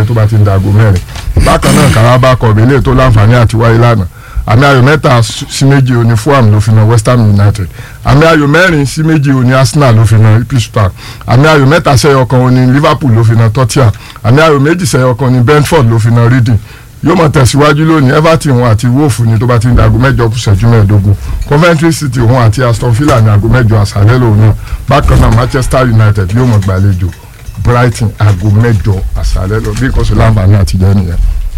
tó bá ti ń dago mẹ́rin bákan náà Carabao Cup eléyìí tó láǹfààní àti wáyé lánàá àmì ayò mẹ́ta sí méjì òní Fulham ló fi na West Ham United àmì ayò mẹ́rin sí méjì òní Arsenal ló fi na Ipswich Town àmì ayò mẹ́ta sẹ́yọ kan òní Liverpool ló fi na Tottenham àmì ayò méjì sẹ́yọ kan òní Brentford ló fi na Reading yóò mọ̀ tẹ̀síwájú lónìí Everton òun àti Wolf ni tó bá ti ń da aago mẹ́jọ kù ṣẹ́jú mẹ́ẹ̀ẹ́dógún Coventry City òun àti Aston Villa ní aago mẹ́jọ àṣálẹ́ lòun náà bákan náà Manchester United yóò mọ̀ gbàlejò Brighton aago mẹ́jọ àṣálẹ́ lọ bí kò sí láǹfààní àtijọ́ nìyẹn.